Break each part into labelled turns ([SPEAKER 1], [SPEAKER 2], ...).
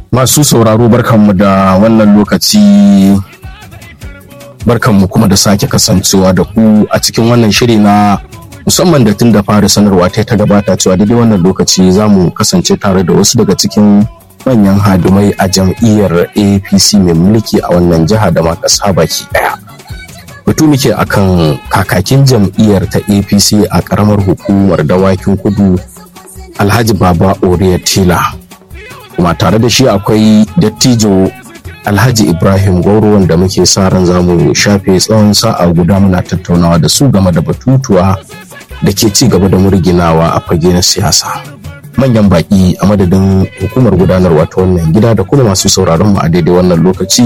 [SPEAKER 1] Masu sauraro barkanmu da wannan lokaci barkanmu kuma da sake kasancewa da ku a cikin wannan shiri na musamman da tun da fara sanarwa ta ta gabata cewa daidai wannan lokaci za mu kasance tare da wasu daga cikin manyan hadumai a jam'iyyar apc mai mulki a wannan jiha da ma ƙasa baki ɗaya batu muke akan kakakin jam'iyyar ta apc a ƙaramar hukumar dawakin kudu alhaji baba oriya tila kuma tare da shi akwai dattijo alhaji ibrahim gwauro wanda muke sa ran za mu shafe tsawon sa'a guda muna tattaunawa da su game da batutuwa da ke ci gaba da murginawa a fage na siyasa manyan baki a madadin hukumar gudanarwa ta wannan gida da kuma masu sauraron mu a daidai wannan lokaci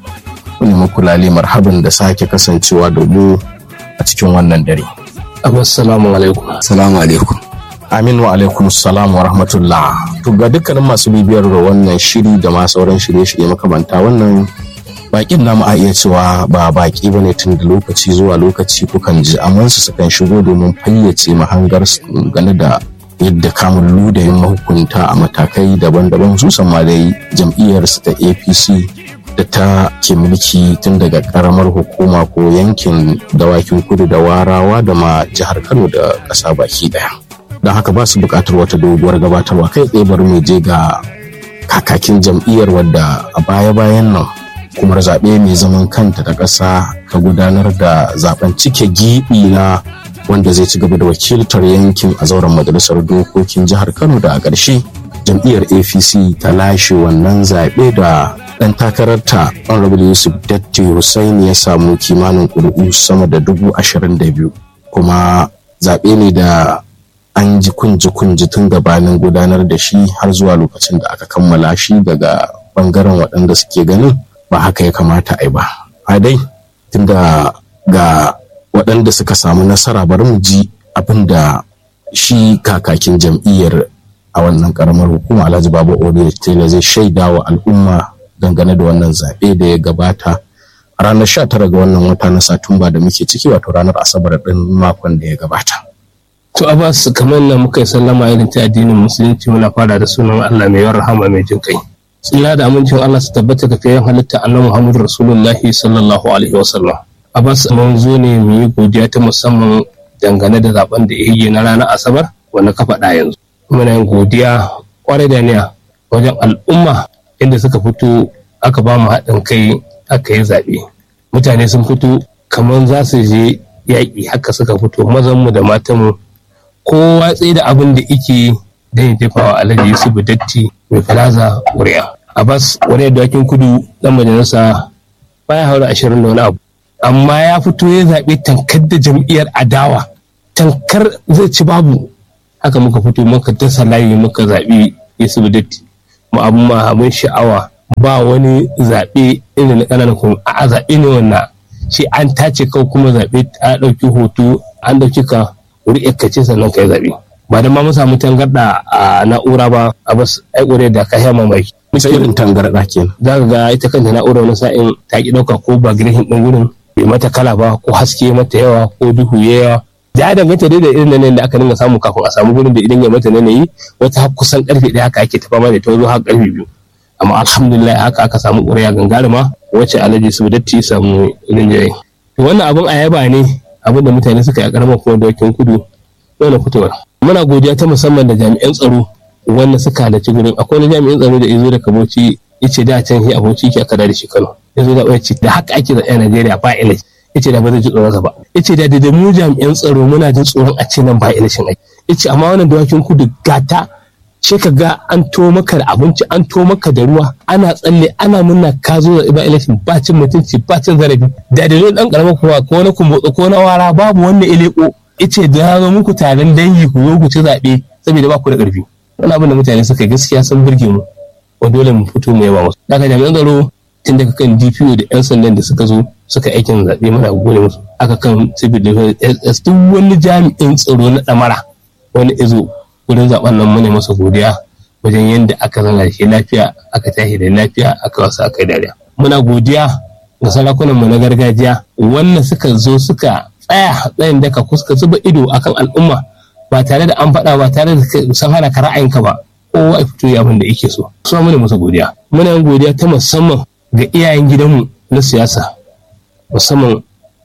[SPEAKER 1] ne muku lale marhaban da sake kasancewa da mu a cikin wannan dare
[SPEAKER 2] assalamu alaikum
[SPEAKER 3] Salamu alaikum.
[SPEAKER 1] Amin wa alaikum salam wa rahmatullah. To ga dukkanin masu bibiyar da wannan shiri da ma sauran shirye-shirye makamanta wannan bakin namu a iya cewa ba baki bane tun da lokaci zuwa lokaci kukan ji amma su sukan shigo domin fayyace mahangar su gane da yadda kamun ludayin mahukunta a matakai daban-daban su ma dai jam'iyyar su ta APC da ta ke mulki tun daga karamar hukuma ko yankin dawakin kudu da warawa da ma jihar Kano da ƙasa baki daya. don haka ba su buƙatar wata doguwar gabatarwa kai tsaye bari mu je ga kakakin jam'iyyar wadda a baya-bayan nan kuma zaɓe mai zaman kanta da ƙasa ka gudanar da zaben cike giɓi na wanda zai ci gaba da wakiltar yankin a zauren majalisar dokokin jihar kano da a ƙarshe jam'iyyar apc ta lashe wannan zaɓe da ɗan takararta honorable yusuf datti hussaini ya samu kimanin ƙuri'u sama da dubu ashirin da biyu kuma zaɓe ne da an ji kunji kunji tun gabanin gudanar da shi har zuwa lokacin da aka kammala shi daga bangaren waɗanda suke ganin ba haka ya kamata a yi ba a dai tunda ga waɗanda suka samu nasara bari mu ji abin da shi kakakin jam'iyyar a wannan karamar hukuma alhaji babu ode taylor zai shaida wa al'umma dangane da wannan zaɓe da ya gabata a ranar 19 ga wannan wata na satumba da muke ciki wato ranar asabar ɗin makon da ya gabata
[SPEAKER 2] To Abbas kamar nan muka yi sallama irin ta addinin musulunci muna fara da sunan Allah mai yawan rahama mai jin kai. Tsira da amincin Allah su tabbata ga fiye halitta annabi Muhammadu Rasulullahi sallallahu alaihi wasallam. Abbas mun zo ne mu yi godiya ta musamman dangane da zaben da ya yi na ranar Asabar wanda ka faɗa yanzu. Muna yin godiya kwarai da niya wajen al'umma inda suka fito aka ba mu haɗin kai aka yi zaɓe. Mutane sun fito kamar za su je yaƙi haka suka fito mazanmu da matanmu kowa tsaye da abin da ike don ya jefa wa alhaji yusuf datti mai falaza ƙuri'a abbas ƙuri'ar dakin kudu dan majalisa baya haura ashirin da wani abu amma ya fito ya zaɓe tankar da jam'iyyar adawa tankar zai ci babu haka muka fito muka dasa layi muka zaɓi yusuf datti mu abin ma abin sha'awa ba wani zaɓe irin na ƙananan kuma a zaɓe ne wannan shi an tace kawai kuma zaɓe a ɗauki hoto an ɗauki ka ƙuri'ar ka ce sannan ka yi zaɓe ba da ma mun samu tangarɗa a na'ura ba a bas ai ƙuri'ar da ka yama mai
[SPEAKER 1] sai irin tangarɗa kenan
[SPEAKER 2] za ka ga ita kanta na'ura wani sa'in ta ki ɗauka ko ba girhin ɗin gurin bai mata kala ba ko haske mata yawa ko duhu ya yawa da ya danganta dai da irin nan da aka dinga samu kafin a samu gurin da idan ya mata yi wata har kusan karfe ɗaya haka ake tafa da ta zo har karfe biyu amma alhamdulillah haka aka samu ƙuri'a gangarima wacce alhaji su datti samu rinjaye wannan abun a yaba ne abin da mutane suka yi a karamar kuma dawakin kudu dole fitowar muna godiya ta musamman da jami'an tsaro wanda suka halarci gurin akwai wani jami'an tsaro da izo daga bauchi yace da can shi aboki ke aka da shi Kano yazo da ce da haka ake zaɓe a Najeriya ba ilai yace da ba zai ji tsoron ba yace da da mu jami'an tsaro muna jin tsoron a ce nan ba ilashin aiki yace amma wannan dawakin kudu gata sai ka ga an to maka da abinci an to maka da ruwa ana tsalle ana munna ka zo da ba election ba cin mutunci ba cin zarafi da da dan karamar kuma ko na kumbotso ko na wara babu wanda ileko ice da ya zo muku taron dangi ku zo ku ci zaɓe saboda ba ku da ƙarfi wani abin da mutane suka gaskiya sun burge mu wa dole mu fito mu yaba musu daga jami'an tsaro tun daga kan DPO da 'yan sandan da suka zo suka aikin zaɓe mana gode musu aka kan civil defense duk wani jami'in tsaro na ɗamara wani izo wurin zaben nan mune masa godiya wajen yadda aka zana da shi lafiya aka tashi da lafiya aka wasa aka yi dariya muna godiya ga sarakunan mu na gargajiya wannan suka zo suka tsaya tsayin daka kuska zuba ido akan al'umma ba tare da an faɗa ba tare da san hana ka ra'ayinka ba kowa ya fito ya abin da yake so su muna masa godiya muna yin godiya ta musamman ga iyayen gidanmu na siyasa musamman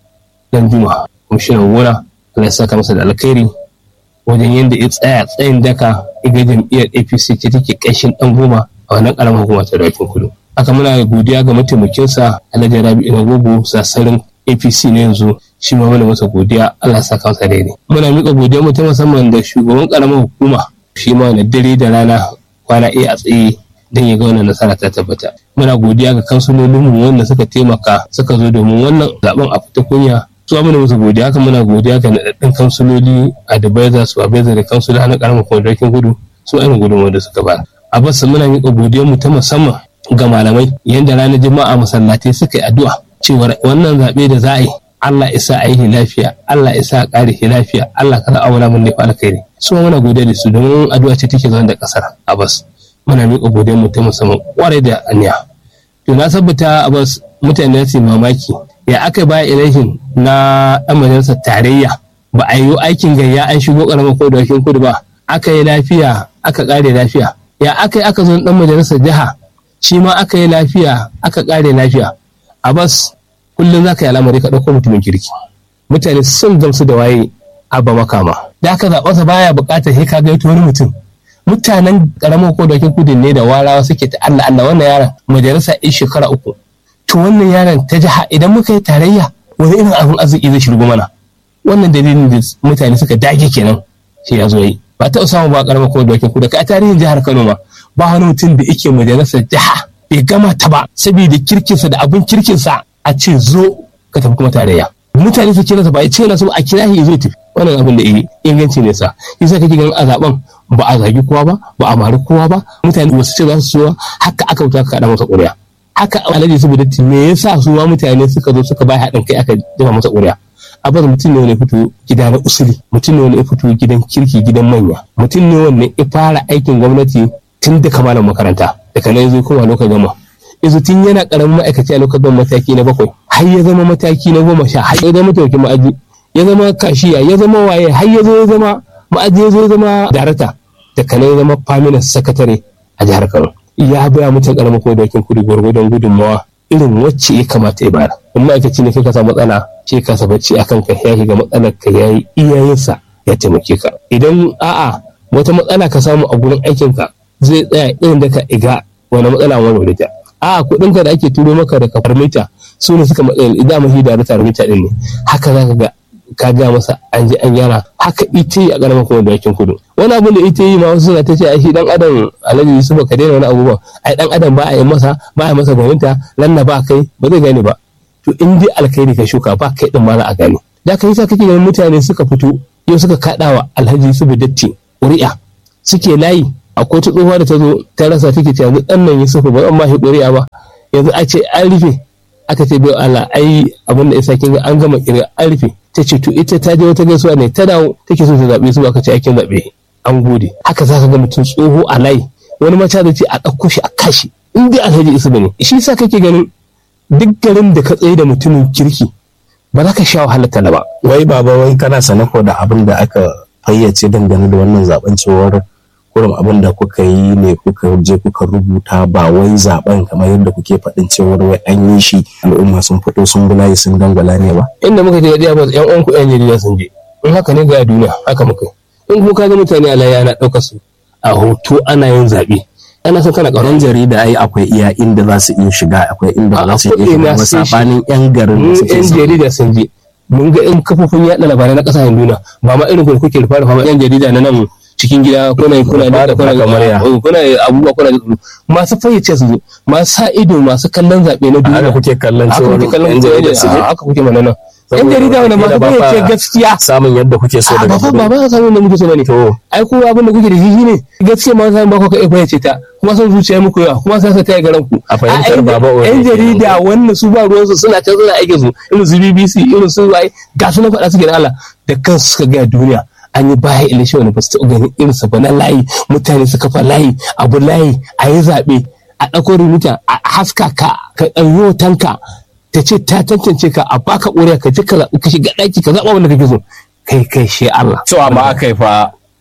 [SPEAKER 2] dan juma kwamishinan gona Allah ya saka masa da alkhairi wajen yadda ya tsaya tsayin daka iga jam'iyyar apc ce take ƙarshen dan goma a wannan ƙaramar hukuma ta dakin kudu haka muna godiya ga mataimakinsa alhaji rabi inagogo sasarin apc na yanzu shi ma muna masa godiya allah saka masa daidai muna miƙa godiya mu ta musamman da shugaban ƙaramar hukuma shi ma na dare da rana kwana iya a tsaye don ya ga wannan nasara ta tabbata muna godiya ga kansulolinmu wanda suka taimaka suka zo domin wannan zaben a fita kunya su muna musu godiya haka muna godiya ga naɗaɗɗun kansuloli advisor supervisor da kansuloli na ƙaramar kwanakin gudu su ainihin gudunmawar da suka ba a basu muna miƙa godiyar mu ta musamman ga malamai yadda ranar juma'a masallatai suka yi addu'a cewa wannan zaɓe da za a yi Allah isa a yi lafiya Allah isa a ƙare shi lafiya Allah kana auna mun ne fa alkhairi su muna godiya da su domin addu'a ce take zama da ƙasar Abbas muna miƙa godiyar mu ta musamman ƙwarai da aniya to na tabbata Abbas mutane su mamaki ya aka baya ilahin na ɗan majalisar tarayya ba a yi aikin gayya an shigo ƙaramar ko da kudu ba aka yi lafiya aka ƙare lafiya ya aka yi aka zo ɗan majalisar jiha shi ma aka yi lafiya aka ƙare lafiya a bas kullum za ka yi al'amari ka ɗauko mutumin kirki mutane sun gamsu da waye abba makama da aka zaɓa baya buƙatar sai ka gaito wani mutum mutanen ƙaramar ko da kudu ne da warawa suke ta Allah Allah wannan yaron majalisa in shekara uku to wannan yaron ta jiha idan muka yi tarayya wani irin abin arziki zai shirgo mana wannan dalilin da mutane suka dage kenan sai ya zo yi ba ta samu ba karamar kuma dokin kuda kai a tarihin jihar Kano ma ba wani mutum da yake majalisar jiha bai gama ta ba saboda kirkinsa da abin kirkinsa a ce zo ka tafi kuma tarayya mutane su kira ba ya ce na so a kira shi zai tafi wannan abin da inganci ne sa yasa kake ganin a zaben ba a zagi kowa ba ba a mari kowa ba mutane wasu ce za su so haka aka wuta ka kada masa ƙuri'a haka alhaji saboda me yasa su ma mutane suka zo suka bai haɗin kai aka jefa masa ƙuri'a abbas mutum ne wani fito gida na usuli mutum ne wani ya fito gidan kirki gidan manya mutum ne wanda ya fara aikin gwamnati tun da kamalan makaranta daga nan ya kuma lokacin gama yanzu tun yana karamin ma'aikaci a lokacin mataki na bakwai har ya zama mataki na goma sha har ya zama mataimakin ma'aji ya zama kashiya ya zama waye har ya zo ya zama ma'aji ya zo ya zama darata daga nan ya zama faminan sakatare a jihar kano ya baya mutum karamin kuma dokin kudu gwargwadon gudunmawa irin wacce ya kamata ya bayar in ma'aikaci ne kai ka samu matsala ce ka bacci a kanka ya shiga matsalar ka ya yi iyayensa ya taimake ka idan a'a wata matsala ka samu a gurin aikinka zai tsaya irin da ka iga wani matsala wani ta a'a kuɗin ka da ake turo maka da kafar mita su ne suka matsala idan mahi da rata mita din ne haka za ka ga ka ga masa an je an gyara haka ita yi a ƙaramar kuma da yakin kudu wani abin da ita yi ma wasu suna ta ce ai shi dan adam alhaji yusuf ka daina wani abubuwan ai dan adam ba a yi masa ba a yi masa gwaninta lanna ba kai ba zai gane ba to in dai alkhairi ka shuka ba kai din ma za a gane da ka yasa kake ganin mutane suka fito yau suka kaɗawa alhaji yusuf datti ƙuri'a suke layi akwai ta tsohuwa da ta zo ta rasa take ce yanzu ɗan nan yusuf ba zan ma shi ƙuri'a ba yanzu a ce an rufe aka ce bai Allah ai abin da isa kin ga an gama ƙirga an rufe ta ce to ita ta je wata gaisuwa ne ta dawo take so ta zaɓe su aka ce aikin zaɓe an gode haka za ka ga mutum tsoho a layi wani mata da ce a ɗauko shi a kashi in dai alhaji isu ne shi sa kake ganin duk garin da ka tsaye da mutumin kirki ba za ka sha wahalar tala ba
[SPEAKER 1] wai baba wai kana sanako da abin da aka fayyace dangane da wannan zaben cewar kurum abin da kuka yi ne kuka je kuka rubuta ba wai zaben kamar yadda kuke faɗin cewar wai an yi shi al'umma sun fito sun bulaye sun dangwala ne ba
[SPEAKER 2] inda muka je ɗaya ba yan uwan ku yan jarida sun je in haka ne ga duniya haka muka yi in kuma ka ga mutane a layi ana ɗaukar su a hoto ana yin zaɓe ana son kana ƙaunar
[SPEAKER 1] yan jarida ai akwai iya inda za su iya shiga akwai inda ba za su iya shiga ba sabanin yan garin da suke
[SPEAKER 2] yan jarida sun je mun ga yan kafofin yaɗa labarai na ƙasashen duniya ba ma irin kuma kuke rufa rufa yan jarida na nan cikin gida kuna kuna da kuna da kuna abubuwa kuna da masu fayyace su masu sa ido masu kallon zaɓe na duniya
[SPEAKER 1] haka kuke kallon cewa
[SPEAKER 2] yan jarida su haka kuke mana nan yan jarida wanda masu fayyace gaskiya
[SPEAKER 1] samun yadda kuke so daga
[SPEAKER 2] ba ba ba samun da muke so ne
[SPEAKER 1] to
[SPEAKER 2] ai ko abin da kuke da shi ne gaskiya ma san ba ku kai fayyace ta kuma son zuciya muku yawa kuma sai ta yi garan ku
[SPEAKER 1] a fahimtar baba
[SPEAKER 2] yan jarida wannan su ba ruwansu suna can suna aikin su irin su BBC irin su ai ga su na faɗa suke da Allah da kansu suka ga duniya an yi baya ilishe wani ba su taɓa ganin irinsa ba na layi mutane su kafa layi abu layi a yi zaɓe a ɗauko rubuta a haska ka ka ɗauki hotonka ta ce ta tantance ka a baka ƙuri'a ka je ka zaɓi ka shiga ɗaki ka zaɓa wanda kake so kai kai shi Allah.
[SPEAKER 1] cewa ma aka yi fa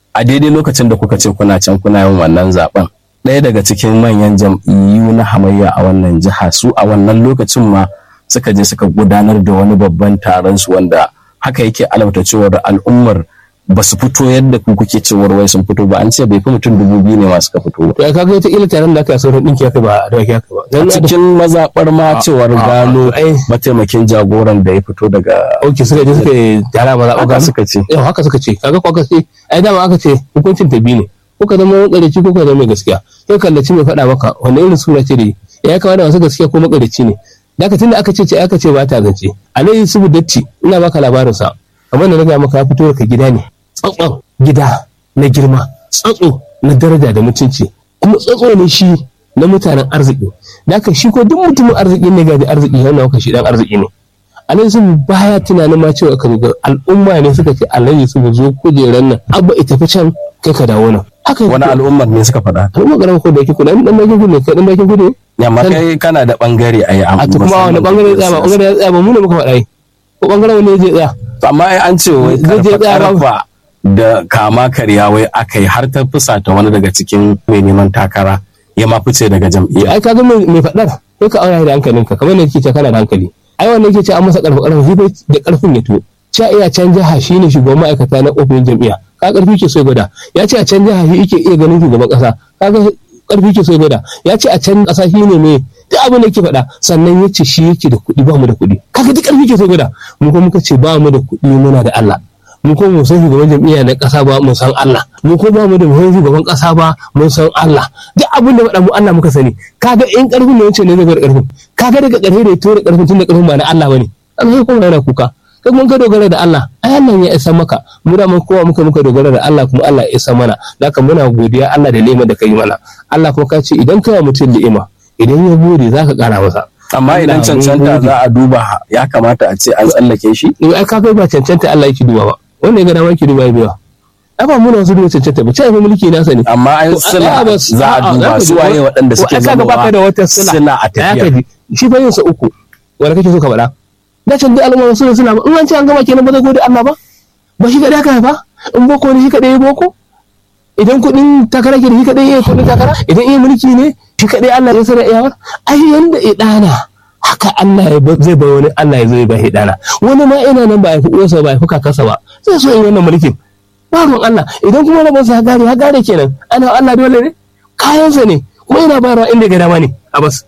[SPEAKER 1] a daidai lokacin da kuka ce kuna can kuna yin wannan zaben ɗaya daga cikin manyan jam'iyyu na hamayya a wannan jiha su a wannan lokacin ma suka je suka gudanar da wani babban taron su wanda haka yake alamta cewar al'ummar ba su fito yadda ku kuke cewar wai sun fito ba an ce bai fi mutum dubu biyu ne ma suka fito ba
[SPEAKER 2] to ya kaga wata ila taron da aka yi sauran ɗinki aka ba da aka ba
[SPEAKER 1] a
[SPEAKER 2] dan
[SPEAKER 1] cikin mazaɓar ma cewar
[SPEAKER 2] a-
[SPEAKER 1] gano
[SPEAKER 2] ai
[SPEAKER 1] mataimakin jagoran da ya fito daga
[SPEAKER 2] auki suka je suka yi tara maza
[SPEAKER 1] haka
[SPEAKER 2] ɓangaren
[SPEAKER 1] suka ce
[SPEAKER 2] yau haka suka ce kaga ko aka ce ai dama aka ce hukuncin ta biyu ne ko ka zama makarici ko ka zama mai gaskiya sai kallaci mai faɗa maka wanda irin sura ce da yi ya kama da masu gaskiya ko makarici ne da aka tunda aka ce ce aka ce ba ta zance alayhi subu datti ina baka labarin sa kamar da na gaya maka ya fito daga gida ne tsatson gida na girma tsatso na daraja da mutunci kuma tsatso ne shi na mutanen arziki da aka shi ko duk mutumin arziki ne gaji arziki yana maka shi dan arziki ne alhaji sun baya tunanin ma cewa ka zo al'umma ne suka ce alhaji sun zo kujeran nan abba ita fi can kai ka dawo nan haka
[SPEAKER 1] wani al'ummar ne suka faɗa
[SPEAKER 2] al'umma garin ko da yake kuna dan bakin gudu ne kai dan bakin gudu ne
[SPEAKER 1] yamma kai kana da bangare a yi
[SPEAKER 2] a to kuma wani bangare ya tsaya ba bangare ya tsaya ba mu ne muka faɗa yi ko bangaren wani ya je tsaya
[SPEAKER 1] amma ai an ce wai
[SPEAKER 2] Zai je
[SPEAKER 1] karfa
[SPEAKER 2] tsaya ba.
[SPEAKER 1] karfa da kama karya wai aka yi har ta fusata wani daga cikin mai neman takara ya ma fice daga jam'iyya
[SPEAKER 2] ai kaga mai mai faɗar sai ka aura da hankalinka kamar ne kike ce kana da hankali ai wannan yake ce an masa karfa karfa shi bai da karfin ya to cha iya can jiha shine shugaban ma'aikata na ofishin jam'iyya ka karfi ke so ya gwada ya ce a can jiha shi yake iya ganin shugaban kasa kaga karfi ke so ya gwada ya ce a can kasa shi ne mai duk abin da yake faɗa sannan ya ce shi yake da kuɗi ba mu da kuɗi kaga duk karfi ke so ya gwada mu kuma muka ce ba mu da kuɗi muna da Allah mu ko mu san shugaban jam'iyya na ƙasa ba mu san Allah mu ko ba mu da mu shugaban ƙasa ba mun san Allah duk abin da faɗa mu Allah muka sani kaga in ƙarfin ne yace ne zai bar ƙarfin kaga daga ƙarfi da ya tura ƙarfin tun da ƙarfin ba na Allah bane an sai kuma yana kuka kai mun ka dogara da Allah ai Allah ya isa maka mu da mun kowa muka muka dogara da Allah kuma Allah ya isa mana haka muna godiya Allah da ni'imar da kai mana Allah kuma ka ce idan kai wa mutum ni'ima idan ya bude zaka ƙara masa
[SPEAKER 1] amma idan
[SPEAKER 2] Allah, mun
[SPEAKER 1] cancanta
[SPEAKER 2] gode.
[SPEAKER 1] za a duba ya kamata a ce an tsallake shi
[SPEAKER 2] in ai ka kai ba cancanta Allah yake duba ba wanda ya ga dama yake duba ya biya ai ba mu na wasu duba cancanta ba ce ai mulki nasa ne
[SPEAKER 1] amma an
[SPEAKER 2] To,
[SPEAKER 1] sila
[SPEAKER 2] a'a, ba-
[SPEAKER 1] za a
[SPEAKER 2] a'a,
[SPEAKER 1] duba
[SPEAKER 2] ka
[SPEAKER 1] su
[SPEAKER 2] ji-
[SPEAKER 1] waye waɗanda
[SPEAKER 2] to,
[SPEAKER 1] suke
[SPEAKER 2] ai kaga baka da wata
[SPEAKER 1] zama
[SPEAKER 2] sila
[SPEAKER 1] sila a
[SPEAKER 2] Ya
[SPEAKER 1] tafiya
[SPEAKER 2] ka ji, shi fa yin sa uku wanda kake so ka faɗa da can duk al'umma suna suna ba in an ce an gama kenan ba zai gode Allah ba ba shi kadai aka haifa in boko ne shi kadai ya boko idan kuɗin takara ke da shi kadai ya yi kuɗin takara idan iya mulki ne shi kadai Allah ya sanar iyawar ai yanda ya ɗana haka Allah ya ba- zai bai wani Allah ya zo ya ba shi ɗana wani ma ina nan ba ya fi uwarsa ba ya fi kakarsa ba zai so yi wannan mulkin ba ruwan Allah idan kuma rabonsa ya gare ya gare kenan ana Allah dole ne kayansa ne kuma yana bayarwa inda ga dama ne a bas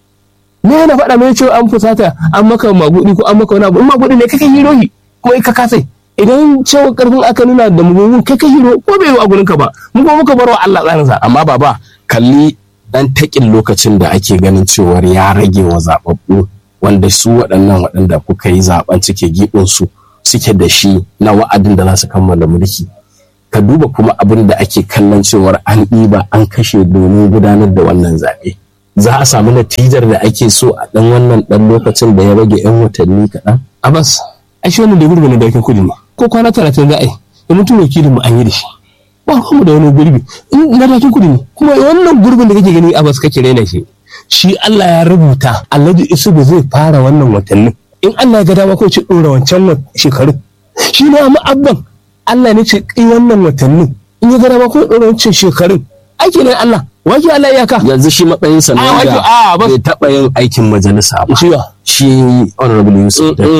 [SPEAKER 2] me yana faɗa mai cewa an fusata an maka magudi ko an maka wani abu in magudi ne kake hiro shi kuma ka kasai idan cewa karfin aka nuna da mugun kai ka hiro ko bai yi a gurinka ba mu kuma muka barwa Allah tsarinsa
[SPEAKER 1] amma baba kalli dan takin lokacin da ake ganin cewar ya rage wa zababbu wanda su waɗannan waɗanda kuka yi zaben cike su suke da shi na wa'adin da za su kammala mulki ka duba kuma abin da ake kallon cewar an ɗiba an kashe domin gudanar da wannan zaɓe za a samu natijar da ake so a ɗan wannan ɗan lokacin da ya rage 'yan watanni kaɗan
[SPEAKER 2] Abbas ai shi wannan da gurbin da dakin kudi ne ko kwana talatin za a yi da mutum wakilin mu an yi da shi ba mu da wani gurbi in na dakin kudi ne kuma wannan gurbin da kake gani Abbas kake raina shi shi Allah ya rubuta Alhaji Isubu zai fara wannan watannin in Allah ya ga dama ko ce dora wancan wa- shekarun shi ne amma abban Allah ne ce kai wannan watannin in ya ga dama ko dora wancan shekarun aiki ne Allah wake Allah iyaka
[SPEAKER 1] yanzu shi matsayinsa
[SPEAKER 2] A,
[SPEAKER 1] na
[SPEAKER 2] wato,
[SPEAKER 1] da
[SPEAKER 2] a, bas-
[SPEAKER 1] bai taɓa yin aikin majalisa ba
[SPEAKER 2] shi ba
[SPEAKER 1] shi honorable yusuf da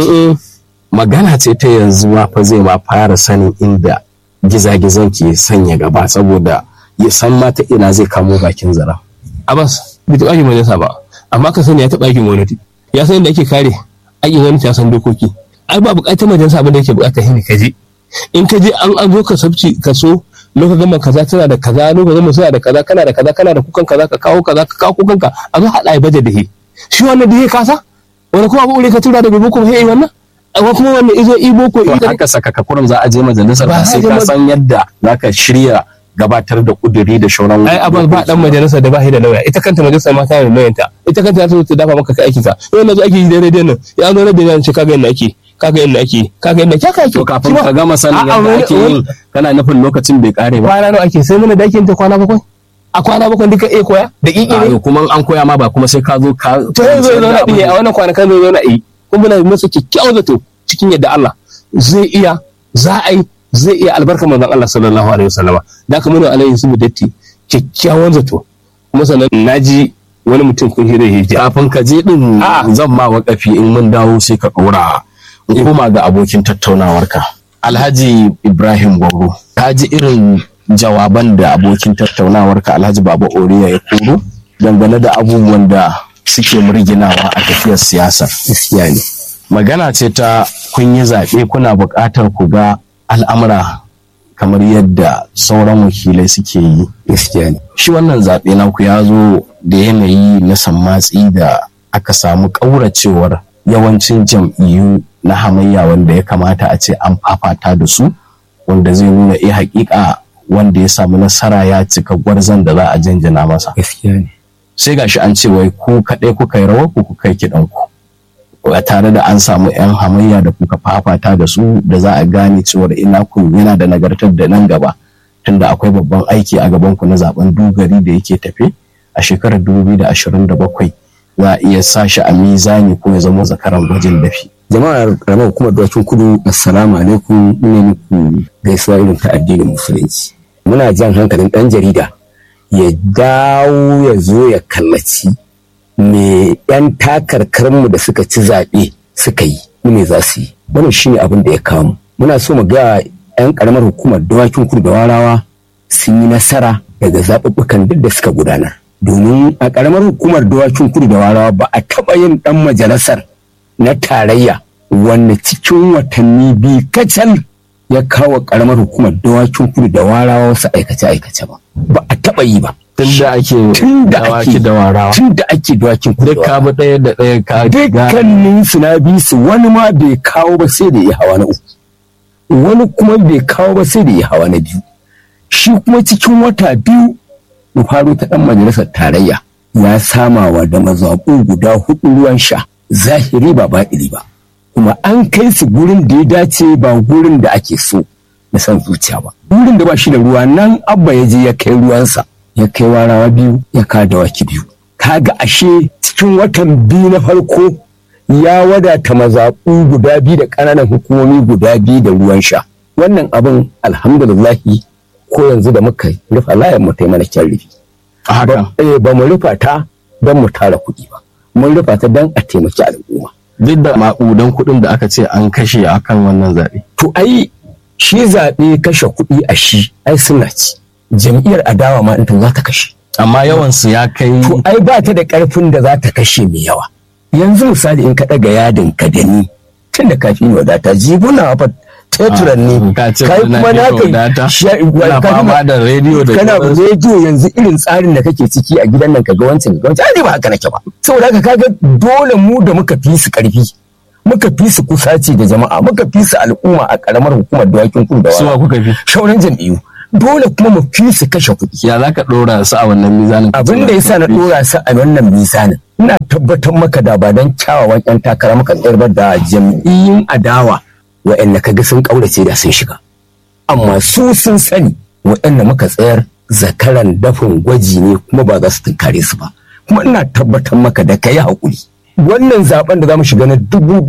[SPEAKER 1] magana ce ta yanzu ma fa zai ma fara sanin inda gizagizan ke sanya gaba saboda ya san ma ta ina zai kamo bakin zara
[SPEAKER 2] Abbas bai taɓa aikin majalisa ba amma ka sani ya taɓa aikin gwamnati ya san yadda ake kare aikin gwamnati ya san dokoki ai ba buƙatar majalisa abin da yake buƙata shine ka je in ka je an an zo ka sabci ka so lokacin gama kaza tana da kaza lokacin gama suna da kaza kana da kaza kana da kukan kaza ka kawo kaza ka kawo kukan ka a zo haɗa ai bajet da shi shi wannan da ya kasa wani kuma abu ka tura daga boko sai wannan amma kuma wannan izo i boko
[SPEAKER 1] to
[SPEAKER 2] i
[SPEAKER 1] haka saka kurum za a je majalisar
[SPEAKER 2] Ba
[SPEAKER 1] ba sai
[SPEAKER 2] za a je
[SPEAKER 1] ka
[SPEAKER 2] ma-
[SPEAKER 1] san yadda zaka shirya gabatar da kuduri da shauran
[SPEAKER 2] ai abin ba dan majalisa da ba shi da lauya ita kanta majalisa ma tana da lauyanta ita kanta ta zo ta dafa maka kai aikin ka yau na zo ake yi da rediyon nan ya zo rediyon nan ce kaga yadda ake kaga yadda ake kaga yadda ake ake
[SPEAKER 1] to kafin ka gama sanin
[SPEAKER 2] A'a,
[SPEAKER 1] yadda
[SPEAKER 2] wani-
[SPEAKER 1] ake yin kana nufin lokacin bai kare ba
[SPEAKER 2] kwana nawa ake sai mana dakin ta kwana bakwai a kwana bakwai duka iya koya da ƙiƙi ne
[SPEAKER 1] a kuma an koya ma ba kuma sai ka zo ka
[SPEAKER 2] to zai zo ya zauna ɗiye a wannan kwanakan zai zauna yi kuma muna masa kyakkyawan zato cikin yadda Allah zai iya za a yi zai iya albarka manzon Allah sallallahu alaihi wasallama da ka muna alaihi su datti kyakkyawan zato kuma sannan naji wani mutum kun hira hijja
[SPEAKER 1] kafin ka je din
[SPEAKER 2] A'a.
[SPEAKER 1] zan ma wakafi in mun dawo sai ka ɗora in koma ga abokin tattaunawarka alhaji ibrahim gwaggo ka ji irin jawaban da abokin tattaunawarka alhaji baba oriya ya koro dangane da abubuwan da suke murginawa a tafiyar siyasar
[SPEAKER 2] gaskiya ne
[SPEAKER 1] magana ce ta kun yi zaɓe kuna buƙatar ku ga al'amura kamar yadda sauran wakilai suke yi
[SPEAKER 2] gaskiya ne
[SPEAKER 1] shi wannan zaɓe naku ya zo da yanayi na sammatsi da aka samu ƙauracewar yawancin jam'iyyu na hamayya wanda ya kamata a ce an fafata da su wanda zai nuna eh haƙiƙa wanda ya samu nasara ya cika gwarzon da za a janjana masa
[SPEAKER 2] gaskiya ne
[SPEAKER 1] sai gashi an ce wai ku kaɗai kuka yi rawar ku kuka yi kiɗan ku ba tare da an samu 'yan hamayya da kuka fafata da su da za a gane cewar ina ku yana da nagartar da nan gaba tunda akwai babban aiki a gaban ku na zaben dugari da yake tafe a shekarar 2027 za a iya sa shi a mizani ko ya zama zakaran gwajin dafi
[SPEAKER 3] jama'ar karamar hukumar dawakin kudu assalamu alaikum ina muku gaisuwa irin ta addinin musulunci muna jan hankalin ɗan jarida ya dawo ya zo ya kallaci me 'yan takarkarmu da suka ci zaɓe suka yi ne za su yi wannan shine abin da ya kawo mu muna so mu ga 'yan karamar hukumar dawakin kudu da warawa sun yi nasara daga zaɓuɓɓukan duk da suka gudanar domin a karamar hukumar dawakin kudu da warawa ba a taɓa yin ɗan majalisar na tarayya wanda cikin watanni biyu kacal ya kawo karamar hukumar dawakin kudu da warawa wasu aikace-aikace ba ba a taɓa yi ba
[SPEAKER 1] tun da ake
[SPEAKER 3] tun da
[SPEAKER 1] dawaki
[SPEAKER 3] ake
[SPEAKER 1] da warawa
[SPEAKER 3] tun da ake dawakin kudu
[SPEAKER 1] duk
[SPEAKER 3] da
[SPEAKER 1] ka
[SPEAKER 3] warawa
[SPEAKER 1] bi ɗaya da ɗaya ka ga
[SPEAKER 3] dukkanin su na bi su wani ma bai kawo ba sai da ya hawa na uku wani kuma bai kawo ba sai da ya hawa na biyu shi kuma cikin wata biyu mu faro ta dan majalisar tarayya ya samawa da mazaɓu guda hudu ruwan sha zahiri ba baɗili ba kuma an kai su gurin da ya dace ba gurin da ake so na san zuciya ba gurin da ba shi da ruwa nan abba ya je ya kai ruwansa ya kai warawa biyu ya ka dawaki biyu kaga ashe cikin watan biyu na farko ya wadata mazaɓu guda biyu da ƙananan hukumomi guda biyu da ruwan sha wannan abin alhamdulillahi ko yanzu da muka rufa layan mu ta yi mana kyan rufi
[SPEAKER 1] a haka
[SPEAKER 3] ba eh, ba mu rufa ta don mu tara kuɗi ba mun rufa ta don a taimaki al'umma
[SPEAKER 1] duk da maƙudan kuɗin da aka ce an kashe akan wannan zaɓe
[SPEAKER 3] to ai shi zaɓe kashe kuɗi a shi ai suna ci jam'iyyar adawa ma ita za ta kashe
[SPEAKER 1] amma yawansu ya kai
[SPEAKER 3] to ai ba ta da ƙarfin da za ta kashe mai yawa yanzu misali in ka ɗaga yadin ka da ni tun da kafin wadata jibuna fa teturan ne
[SPEAKER 1] ka ce
[SPEAKER 3] kai
[SPEAKER 1] kuna
[SPEAKER 3] kuma na
[SPEAKER 1] da wadata
[SPEAKER 3] kai
[SPEAKER 1] kuna fama da rediyo da
[SPEAKER 3] kana
[SPEAKER 1] sauransu.
[SPEAKER 3] rediyo yanzu irin tsarin da kake ciki a gidan nan kaga wancan kaga wancan ai ba haka nake ba saboda haka kaga dole mu da muka fi su karfi muka fi su kusaci da jama'a muka fi su al'umma a karamar hukumar dawakin kudu da
[SPEAKER 1] suwa
[SPEAKER 3] wara
[SPEAKER 1] kuka fi
[SPEAKER 3] shauran jam'iyyu dole kuma mu fi su kashe kuɗi
[SPEAKER 1] ya za ka ɗora su a wannan mizanin
[SPEAKER 3] abin da yasa na dora su a wannan mizanin ina tabbatar maka da ba dan kyawawan yan takara muka tsayar ba da jam'iyyun adawa wa'anda kaga sun kaurace da sun shiga amma su sun sani wa'anda muka tsayar zakaran dafin gwaji ne kuma ba za su tunkare su ba kuma ina tabbatar maka da kai hakuri wannan zaben da za mu shiga na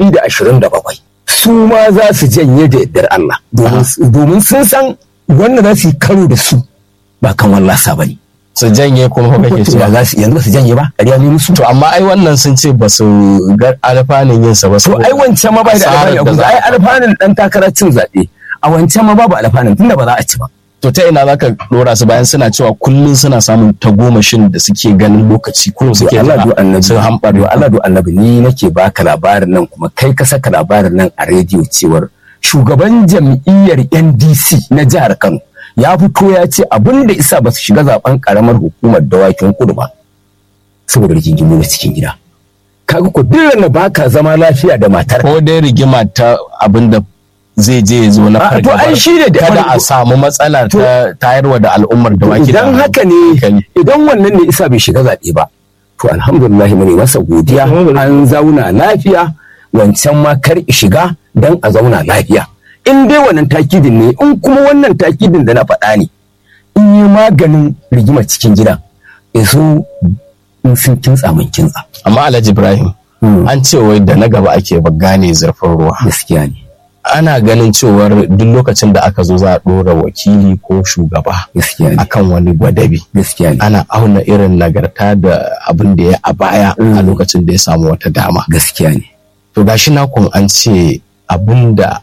[SPEAKER 3] 2027 su ma za su janye da yardar Allah domin- domin sun san wanda za su yi karo da su ba kan wallasa ba ne
[SPEAKER 1] su janye kuma fa kake
[SPEAKER 3] to
[SPEAKER 1] cewa
[SPEAKER 3] ba za su yanzu ba su janye ba ƙarya ne musu
[SPEAKER 1] to amma ai wannan sun ce ba su ga alfanun yin sa ba
[SPEAKER 3] to ai wancan ma bai da
[SPEAKER 1] Asarar
[SPEAKER 3] alfanu
[SPEAKER 1] da za
[SPEAKER 3] ai
[SPEAKER 1] a-
[SPEAKER 3] alfanun dan takarar cin zaɓe a wancan ma babu alfanun tunda ba za a ci ba
[SPEAKER 1] to ta ina zaka dora su bayan suna cewa kullun suna samun tagomashin da suke ganin lokaci kullum suke
[SPEAKER 3] to Allah do annabi
[SPEAKER 1] sun hambar
[SPEAKER 3] do Allah do annabi ni nake baka labarin nan kuma kai ka saka labarin nan a rediyo cewar shugaban jam'iyyar NDC na jihar Kano ya fito ya ce abin da isa ba su shiga zaben karamar hukumar dawakin kudu ba saboda rigingimu na cikin gida kaga ko duk na baka zama lafiya da matar
[SPEAKER 1] ko dai rigima ta abinda zai je ya zo na
[SPEAKER 3] A, to ai
[SPEAKER 1] fargabar
[SPEAKER 3] shi ne da
[SPEAKER 1] kada
[SPEAKER 3] farko-
[SPEAKER 1] a samu matsala ta tayarwa da al'ummar da wake
[SPEAKER 3] idan haka ne idan wannan ne isa bai shiga zaɓe ba to alhamdulillah mu ne masa godiya an zauna lafiya wancan ma kar i shiga dan a zauna lafiya in dai wannan takidin ne in kuma wannan takidin da na faɗa ne in yi maganin rigima cikin gida iso in sun kintsa mun kintsa
[SPEAKER 1] amma Alhaji Ibrahim
[SPEAKER 3] Hmm.
[SPEAKER 1] an ce wai da na gaba ake ba gane zurfin ruwa
[SPEAKER 3] gaskiya ne
[SPEAKER 1] ana ganin cewar duk lokacin da aka zo za a ɗora wakili ko shugaba
[SPEAKER 3] gaskiya ne
[SPEAKER 1] akan wani gwadabi
[SPEAKER 3] gaskiya ne
[SPEAKER 1] ana auna irin nagarta da abin da ya a baya a lokacin da ya samu wata dama
[SPEAKER 3] gaskiya ne
[SPEAKER 1] to gashi na kun an ce abin da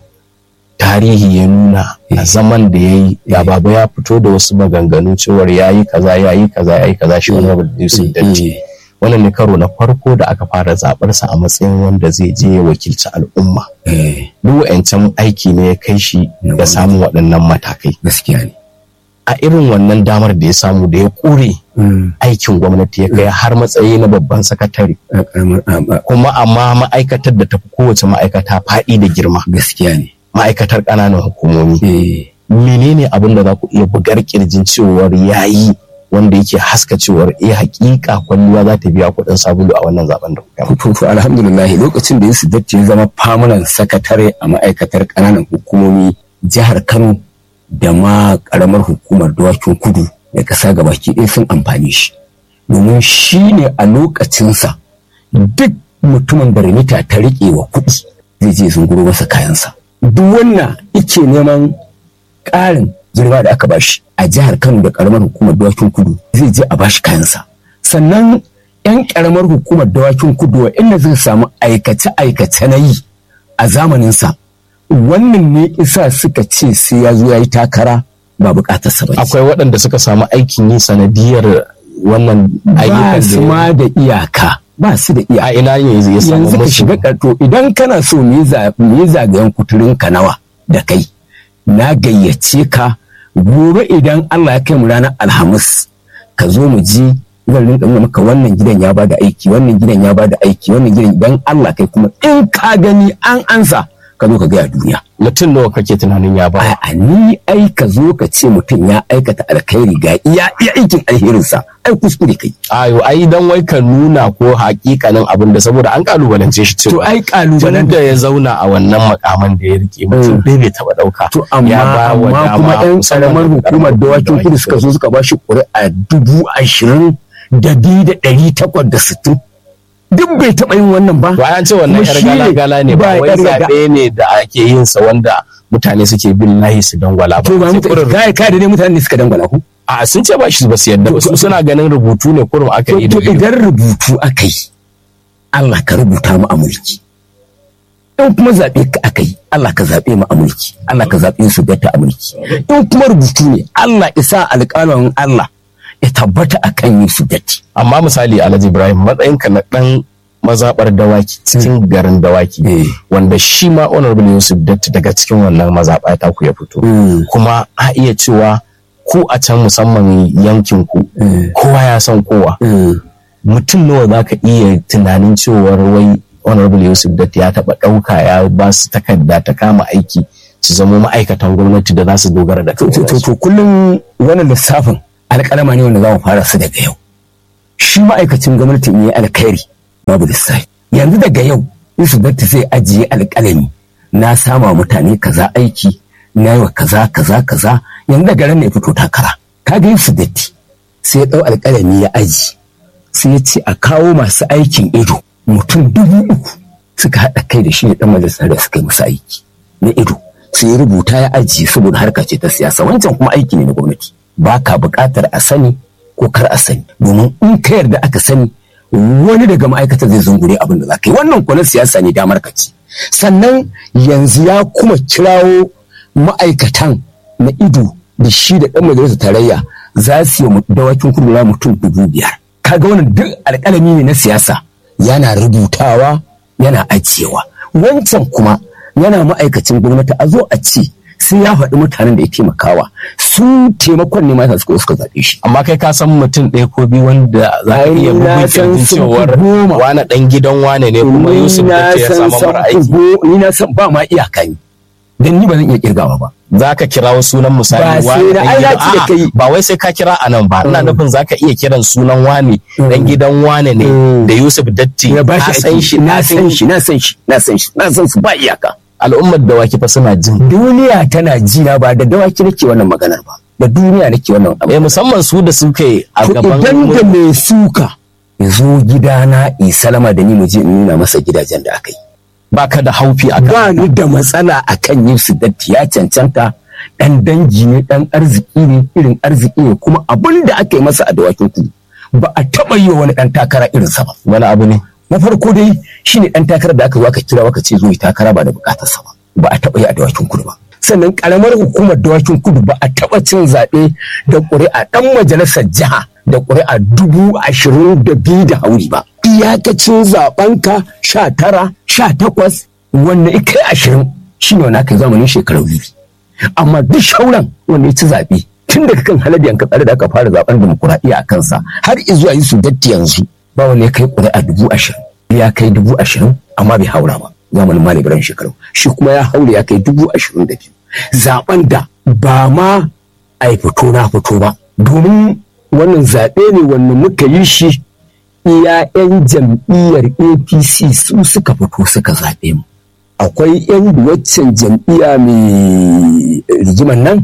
[SPEAKER 1] tarihi ya nuna a zaman da ya yi ga baba ya fito da wasu maganganu cewar ya yi kaza ya yi kaza ya yi kaza shi wani yusuf datti
[SPEAKER 3] Eh,
[SPEAKER 1] wannan ne karo na farko da aka fara zaɓarsa a matsayin wanda zai je ya wakilci al'umma
[SPEAKER 3] eh,
[SPEAKER 1] duk wa'ancan aiki ne ya kai shi da samun waɗannan matakai
[SPEAKER 3] gaskiya ne
[SPEAKER 1] a irin wannan damar da ya samu da ya ƙure
[SPEAKER 3] Mm,
[SPEAKER 1] aikin gwamnati ya kai har matsayi na babban sakatare
[SPEAKER 3] a ƙaramar- a- a-
[SPEAKER 1] kuma amma ma'aikatar da tafi kowace ma'aikata faɗi da girma
[SPEAKER 3] gaskiya ne
[SPEAKER 1] ma'aikatar ƙananan hukumomi
[SPEAKER 3] Eh,
[SPEAKER 1] menene abin da za ku iya bugar kirjin cewar yayi wanda yake haska cewar eh hakika kwalliya za ta biya kuɗin sabulu a wannan zaben da kuka yi
[SPEAKER 3] to to alhamdulillah lokacin da Yusuf Datti ya zama famunan sakatare a ma'aikatar ƙananan hukumomi jihar Kano da ma ƙaramar hukumar dawakin kudu da ƙasa gabaki ɗaya sun amfani shi domin shi ne a lokacinsa duk mutumin da remita ta riƙe wa kuɗi zai je zunguro masa kayansa duk wannan ike neman ƙarin girma da aka bashi a jihar Kano da ƙaramar hukumar dawakin kudu zai je a bashi kayansa sannan 'yan ƙaramar hukumar dawakin kudu inda zai samu aikace-aikace na yi a zamaninsa wannan ne isa suka ce sai ya zo ya yi takara ba bukatarsa ba ce.
[SPEAKER 1] akwai waɗanda suka samu aikin yi sanadiyar wannan
[SPEAKER 3] ba
[SPEAKER 1] ayyukan
[SPEAKER 3] su
[SPEAKER 1] da
[SPEAKER 3] ma da iyaka ba su da iyaka
[SPEAKER 1] a ina ne ya samu
[SPEAKER 3] yanzu ka
[SPEAKER 1] musu
[SPEAKER 3] shiga karto idan kana so me za- me zagayen kuturin ka nawa da kai na gayyace ka gobe idan Allah ya kai mu ranar alhamis ka zo mu ji zan rinka nuna maka wannan gidan ya bada aiki wannan gidan ya bada aiki wannan gidan idan Allah kai kuma in ka gani an ansa ka zo ka gaya duniya
[SPEAKER 1] mutum nawa kake tunanin ya ba
[SPEAKER 3] a ni ai ka zo ka ce mutum ya aikata alkhairi ga iya iya aikin alherinsa ai kuskure kai
[SPEAKER 1] ayo ai dan wai ka nuna ko hakikanin abin da saboda an kalubalance shi
[SPEAKER 3] to
[SPEAKER 1] cewa
[SPEAKER 3] ai kalubalen
[SPEAKER 1] tun da ya zauna a wannan makaman da ya rike mutum ɗaya bai taɓa ɗauka
[SPEAKER 3] To amma
[SPEAKER 1] ya ba wa
[SPEAKER 3] amma
[SPEAKER 1] dama
[SPEAKER 3] kuma yan
[SPEAKER 1] musamman
[SPEAKER 3] karamar hukumar dawakin kudu suka zo suka ba shi ƙuri'a dubu ashirin da biyu da ɗari takwas da sittin duk bai taɓa yin wannan ba.
[SPEAKER 1] to an ce wannan
[SPEAKER 3] Kuma
[SPEAKER 1] yar
[SPEAKER 3] shi ne
[SPEAKER 1] gala-gala ne ba
[SPEAKER 3] ba
[SPEAKER 1] wai
[SPEAKER 3] yar gaga-
[SPEAKER 1] zaɓe ne da ake yin sa wanda mutane suke bin layi su dangwala ba
[SPEAKER 3] To ba
[SPEAKER 1] Sai
[SPEAKER 3] mutane
[SPEAKER 1] kurin-
[SPEAKER 3] kai kai da ne mutane ne suka dangwala ku.
[SPEAKER 1] a sun ce ba shi ba su yadda ba su suna ganin rubutu ne kurum aka
[SPEAKER 3] To
[SPEAKER 1] yi
[SPEAKER 3] to
[SPEAKER 1] da ido.
[SPEAKER 3] idan rubutu aka yi Allah ka rubuta mu a mulki. In kuma zaɓe ka aka yi Allah ka zaɓe mu a mulki. Allah ka zaɓe su bata a mulki. In kuma rubutu ne Allah isa alƙalamin Allah ya tabbata akan yin su datti.
[SPEAKER 1] amma misali alhaji ibrahim matsayinka na ɗan mazaɓar dawaki cikin garin dawaki
[SPEAKER 3] Eh.
[SPEAKER 1] wanda shi ma honorable yusuf datti daga cikin wannan mazaɓa ta ku ya fito kuma a iya cewa ku a can musamman yankin ku kowa ya san kowa mutum nawa za ka iya tunanin cewar wai honorable yusuf datti ya taɓa ɗauka ya ba su takarda ta kama aiki su zama ma'aikatan gwamnati da za su dogara da
[SPEAKER 3] to to
[SPEAKER 1] kansu
[SPEAKER 3] to kullum wannan lissafin alƙalama ne wanda za mu fara su daga yau shi ma'aikacin gwamnati ne alkhairi babu lissafi yanzu daga yau Yusuf Datti zai ajiye alƙalami na sama mutane kaza aiki na yi wa kaza kaza kaza yanzu daga ran ne ya fito takara kaga Yusuf Datti sai ya ɗau alƙalami ya aji sai ya ce a kawo masu aikin ido mutum dubu uku suka haɗa kai da shi ne ɗan majalisar da suka yi musu aiki na ido sai ya rubuta ya ajiye saboda harka ce ta siyasa wancan kuma aiki ne na gwamnati ba ka buƙatar a sani ko kar a sani domin in ka yarda aka sani wani daga ma'aikatar zai zungure abin da za ka yi wannan kuwa na siyasa ne damar ka ce sannan yanzu ya kuma kirawo ma'aikatan na ido da shi da ɗan majalisar tarayya za su yi dawakin kurmula mutum dubu biyar kaga wannan duk alƙalami ne na siyasa yana rubutawa yana ajiyewa wancan kuma yana ma'aikacin gwamnati a zo a ce sai ya faɗi mutanen da ya taimakawa su taimakon ne mata suka suka zaɓe shi
[SPEAKER 1] amma kai ka san mutum ɗaya ko biyu wanda za ka
[SPEAKER 3] Ai,
[SPEAKER 1] iya
[SPEAKER 3] na
[SPEAKER 1] bugun
[SPEAKER 3] san
[SPEAKER 1] kirjin
[SPEAKER 3] sun
[SPEAKER 1] cewar
[SPEAKER 3] fi goma.
[SPEAKER 1] wane ɗan gidan wane ne kuma
[SPEAKER 3] Ni
[SPEAKER 1] Yusuf
[SPEAKER 3] na
[SPEAKER 1] da ya
[SPEAKER 3] san
[SPEAKER 1] samu mara
[SPEAKER 3] san
[SPEAKER 1] aiki
[SPEAKER 3] go- ni na san ba ma iyaka ni dan ni ba zan iya kirgawa ba
[SPEAKER 1] za ka kirawo sunan
[SPEAKER 3] Ba
[SPEAKER 1] misali
[SPEAKER 3] sai
[SPEAKER 1] wane
[SPEAKER 3] na-
[SPEAKER 1] ɗan
[SPEAKER 3] ai, na
[SPEAKER 1] gidan
[SPEAKER 3] ce da
[SPEAKER 1] a'a,
[SPEAKER 3] kai.
[SPEAKER 1] ba wai sai ka kira a nan ba ina nufin za ka iya kiran sunan wane ɗan gidan wane ne
[SPEAKER 3] Mm.
[SPEAKER 1] da Yusuf Datti
[SPEAKER 3] ya ba
[SPEAKER 1] na
[SPEAKER 3] shi
[SPEAKER 1] san
[SPEAKER 3] aiki.
[SPEAKER 1] shi
[SPEAKER 3] na san shi na san shi na san shi na san su ba iyaka
[SPEAKER 1] al'ummar da waki fa suna jin
[SPEAKER 3] duniya tana jina ba da dawaki nake wannan maganar ba da duniya nake wannan abu
[SPEAKER 1] eh musamman su da suke a
[SPEAKER 3] To
[SPEAKER 1] gaban
[SPEAKER 3] idan da
[SPEAKER 1] mu-
[SPEAKER 3] mai suka ya zo gidana in salama da ni mu je in nuna masa gidajen da aka yi
[SPEAKER 1] baka da haufi a
[SPEAKER 3] ba ni da matsala akan yin su datti ya cancanta dan dangi ne dan arziki ne irin arziki ne kuma abin da aka yi masa a dawakin kudu ba a taɓa yi wa wani ɗan takara irinsa ba
[SPEAKER 1] wani abu ne
[SPEAKER 3] na farko dai shine ɗan takara da aka zo aka kira aka ce zo yi takara ba da bukatarsa ba ba a taɓa yi a dawakin kudu ba sannan karamar hukumar dawakin kudu ba a taɓa cin zaɓe da ƙuri'a ɗan majalisar jiha da ƙuri'a dubu ashirin da biyu da hauri ba iyakacin zaɓenka sha tara sha takwas wanda kai ashirin shine wani aka yi zamanin shekaru biyu amma duk shauran wanda ya ci zaɓe tun daga kan haladiyan ka tsare da aka fara zaben demokuraɗiyya a kansa har izuwa yi su datti yanzu ba wani ya kai ƙuri'a dubu ashirin ya kai dubu ashirin amma bai haura ba zamanin mali biran shekaru shi kuma ya haura ya kai dubu ashirin da biyu zaben da ba ma a yi fito na fito ba domin wannan zaɓe ne wanda muka yi shi iya 'yan jam'iyyar apc su suka fito suka zaɓe mu akwai 'yan waccan jam'iyya mai rigiman nan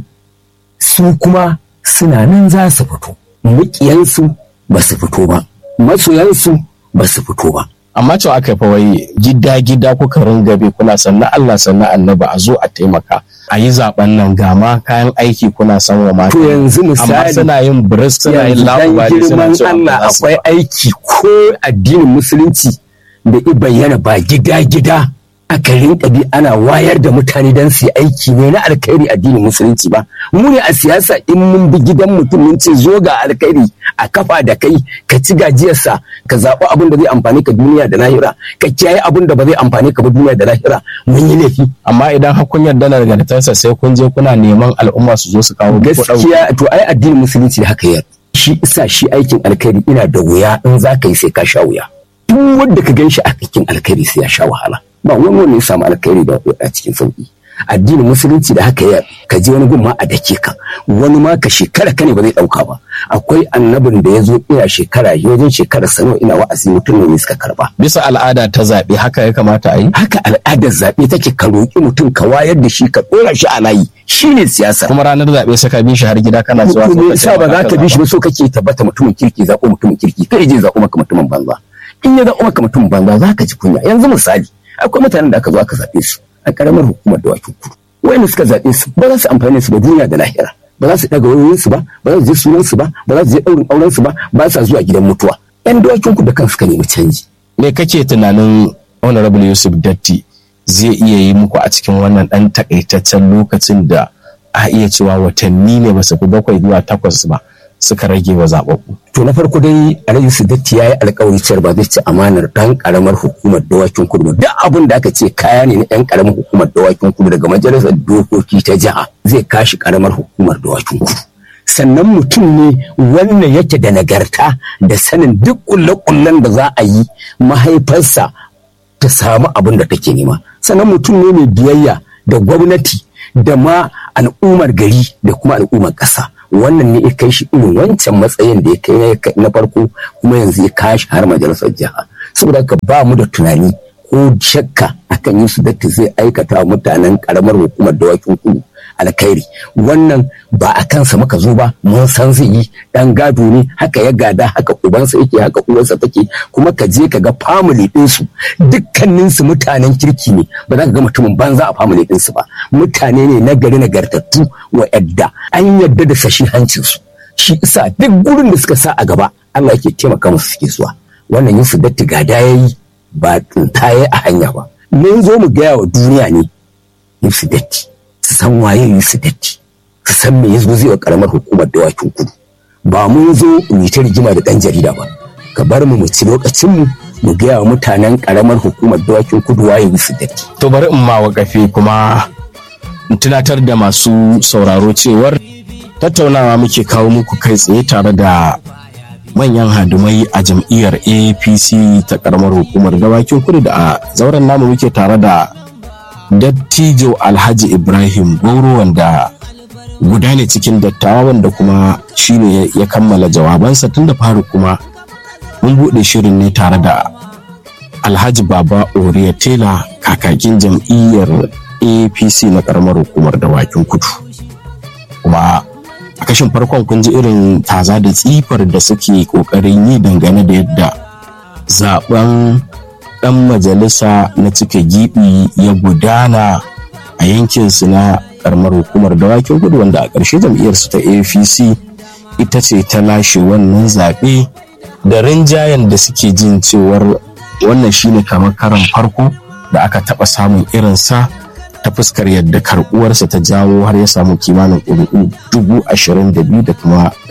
[SPEAKER 3] su kuma suna nan za su fito mukiyansu ba su fito ba masoyansu ba su fito ba
[SPEAKER 1] amma cewa aka fa wai gida gida kuka ringabe kuna sannan Allah sannan annabi a zo a taimaka a yi zaben nan ga ma kayan aiki kuna san wa mata
[SPEAKER 3] to yanzu
[SPEAKER 1] amma
[SPEAKER 3] misali
[SPEAKER 1] suna yin biris suna yin
[SPEAKER 3] yanzu dan
[SPEAKER 1] labari suna
[SPEAKER 3] girman
[SPEAKER 1] cewa
[SPEAKER 3] Allah
[SPEAKER 1] ba za su
[SPEAKER 3] akwai aiki ko addinin musulunci da i bayyana ba gida gida aka rinka bi ana wayar da mutane don su yi aiki ne na alkhairi addinin musulunci ba mu ne a siyasa in mun bi gidan mutum mun ce zo ga alkhairi a kafa da kai ka ci gajiyarsa ka zaɓi abin da zai amfani ka duniya da lahira ka kiyaye abin da ba zai amfani ka ba duniya da lahira mun yi laifi
[SPEAKER 1] amma idan har kun yarda da nagartarsa sai kun je kuna neman al'umma su zo su kawo muku ɗauki.
[SPEAKER 3] gaskiya to ai addinin musulunci da haka yar shi isa shi aikin alkhairi ina da wuya in za ka yi sai ka sha wuya duk wanda ka gan shi a aikin alkhairi sai ya sha wahala ba wani wanda ya samu alkhairi da a cikin sauki addinin musulunci da haka ya ka je wani gun ma a dake ka wani ma ka shekara ka ne ba zai dauka ba akwai annabin da ya zo ina shekara ya wajen shekara sano ina wa'azi mutum ne suka karba
[SPEAKER 1] bisa al'ada ta zaɓe haka ya kamata a yi
[SPEAKER 3] haka al'adar zaɓe take ka roƙi mutum ka wayar da shi ka ɗora shi a layi shine siyasa
[SPEAKER 1] kuma ranar zaɓe sai ka bi shi har gida kana zuwa
[SPEAKER 3] me
[SPEAKER 1] ka
[SPEAKER 3] yasa ba za
[SPEAKER 1] taimaka
[SPEAKER 3] ka bi shi
[SPEAKER 1] zaɓa.
[SPEAKER 3] ba so kake tabbata mutumin kirki zaɓo mutumin kirki kai je zaɓo maka mutumin banza in ya zaɓo maka mutumin banza za ka ji kunya yanzu misali akwai mutanen da aka zo aka zaɓe su a ƙaramar hukumar dawakin kudu wayanda suka zaɓe su ba za su amfani su ba duniya da lahira ba za su ɗaga wayoyin su ba ba za su je sunan su ba ba za su je ɗaurin auren su ba ba sa zuwa gidan mutuwa yan dawakin kudu da kansu ka nemi canji
[SPEAKER 1] me kake tunanin honorable yusuf datti zai iya yi muku a cikin wannan ɗan takaitaccen lokacin da a iya cewa watanni ne ba su fi bakwai zuwa takwas ba suka rage wa zaɓaɓɓu
[SPEAKER 3] to na farko dai alhaji sidatti ya yi alkawari cewar ba zai ci amanar ɗan ƙaramar hukumar dawakin kudu ba duk abin da aka ce kaya ne na ɗan ƙaramar hukumar dawakin kudu daga majalisar dokoki ta jiha zai kashi ƙaramar hukumar dawakin kudu sannan mutum ne wannan yake da nagarta da sanin duk ƙulle-ƙullen da za a yi mahaifarsa ta samu abin da take nema sannan mutum ne mai biyayya da gwamnati da ma al'ummar gari da kuma al'ummar ƙasa wannan ne ya kai shi irin wancan matsayin da ya kai na farko kuma yanzu ya kashi har majalisar jiha saboda haka ba mu da tunani ko shakka akan yin su datti zai aikata wa mutanen karamar hukumar dawakin kudu alkhairi wannan ba a kansa muka zo ba mun san zai yi dan gado ne haka ya gada haka ubansa yake haka uwarsa take kuma ka je ka ga family ɗinsu dukkaninsu mutanen kirki ne ba za ka ga mutumin banza a family ɗinsu ba mutane ne na gari nagartattu wa yadda an yadda da sashi hancinsu shi isa duk gurin da suka sa a gaba Allah yake taimaka musu suke zuwa wannan yin su datti gada yayi ba tsintaye a hanya ba mun zo mu gaya wa duniya ne yin su datti su san waye yi su datti su san me yazo zai wa karamar hukumar dawakin kudu ba mun zo mu yi ta rigima da dan jarida ba ka bar mu mu ci lokacin mu mu gaya wa mutanen karamar hukumar dawakin kudu waye yi su datti
[SPEAKER 1] to bari in ma wakafi kuma in tunatar da masu sauraro cewar tattaunawa muke kawo muku kai tsaye tare da manyan hadumai a jam'iyyar apc ta karamar hukumar dawakin kudu da a zauren namu muke tare da dattijo alhaji ibrahim goro wanda guda ne cikin dattawa wanda kuma shine ya kammala jawabansa tun da fari kuma mun buɗe shirin ne tare da alhaji baba oriya tela kakakin jam'iyyar apc na karamar hukumar dawakin kudu kuma a kashin farkon kun ji irin taza da tsifar da suke kokarin yi dangane da yadda zaben ɗan majalisa na cika gibi ya gudana a yankinsu na karamar hukumar dawakin gudu wanda a ƙarshe jam'iyyarsu ta apc ita ce ta lashe wannan zaɓe da rinjayen da suke jin cewar wannan shine kamar karan farko da aka taɓa samun irinsa ta fuskar yadda karɓuwarsa ta jawo har ya samu kimanin ƙuri'u dubu ashirin da biyu da kuma